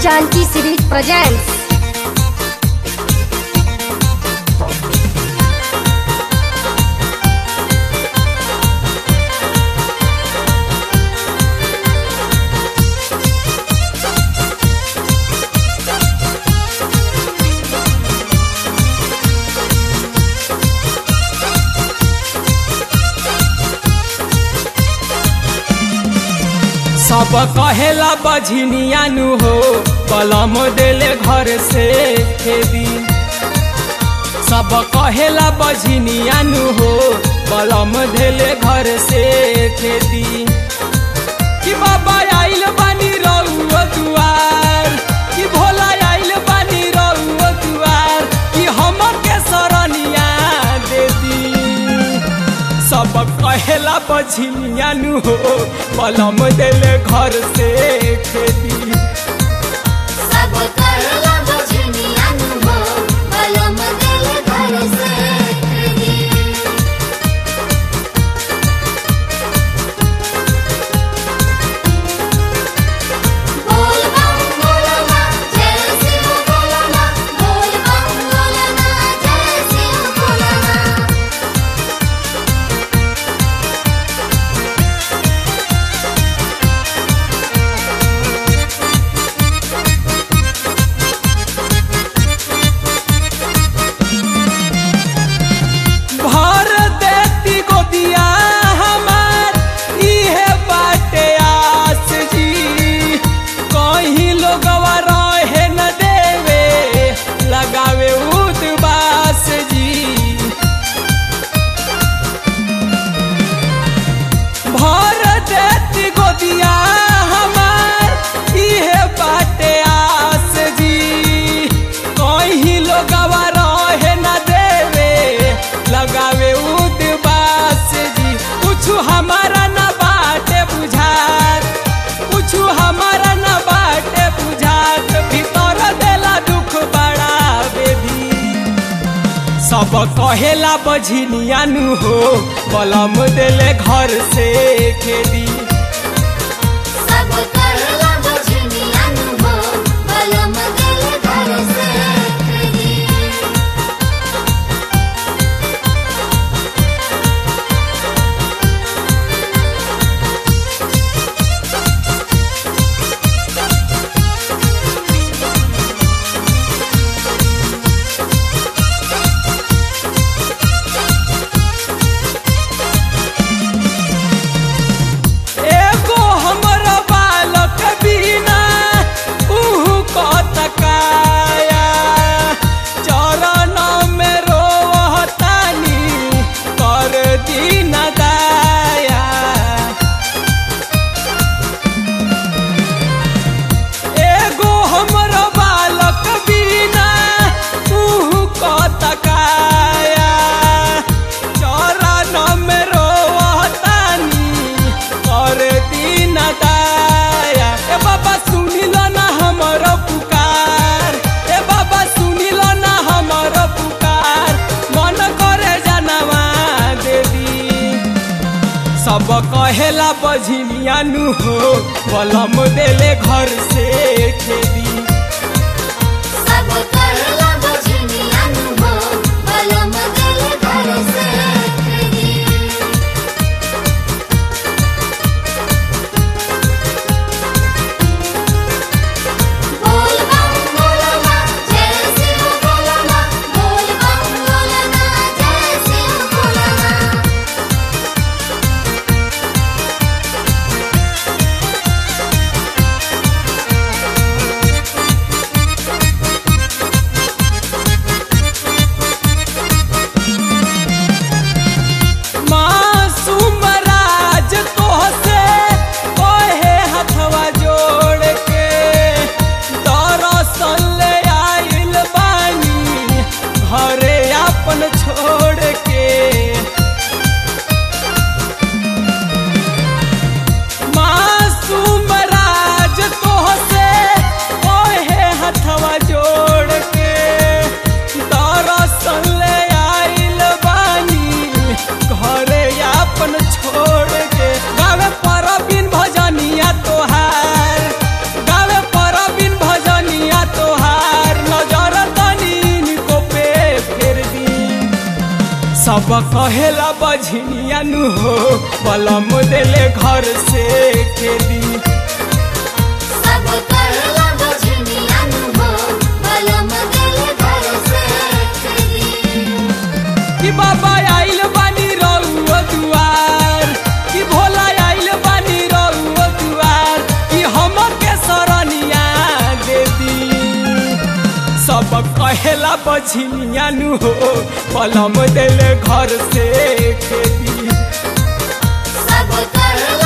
Janki series presents सब कहेला बझनिया नु हो कलम देले घर से खेदी सब कहेला बझनिया नु हो कलम देले घर से खेदी कि बाबा आइल बानी रउआ दुआर कि भोला आइल बानी रउआ दुआर कि हमके सरनिया दे दी सब कहेला बझनिया नु हो कलम देले घर से खेती सब कहेला बजनिया नु हो कलम देले घर से खरीदी बोल बम बोलना जय शिव बोलना बोल बम बोलना जय शिव बोलना भर देती गोदिया हमार इहे बाटे आस जी कहीं लोगवा रहे न देवे लगावे उदबास जी भर देती गोदिया हमार इहे बाटे आस जी कहीं लोगवा रहे न देवे लगावे उदबास जी कुछ हमारा न बाटे बुझात कुछ हमारा न बाटे बुझात भीतर देला दुख बड़ा बेबी सब कहेला बझनिया नु हो कलम देले घर से खेदी सब कहेला बजनिया नु हो कलम देले घर से खरीदी एगो हमर बालक बिना उहु कतकाया चरण में रोहतानी कर दीन दाया एगो हमर बालक बिना उहु कतकाया चरण में रोहतानी कर दीन दाया ए बाबा सुनिल ना हमर पुकार ए बाबा सुनिल ना हमर पुकार मन करे जनवा देवी सब कहेला बझनिया नु हो कलम देले घर से खेदी सब कहेला बजनिया नु हो कलम देले घर से खरीदी बोल बम बोलना जय शिव बोलना बोल बम बोलना जय शिव बोलना सब कहेला बझनिया नु हो बलम देले घर से खेदी सब कहला बजनिया नु हो बलम दिल घर से खेदी कि बाबा आइल बानी रउओ दुआर कि भोला आइल बानी रउओ दुआर कि हमर के सरनिया दे दी सब कहेला बझनिया नु हो बलम देले घर से खेदी सब कहला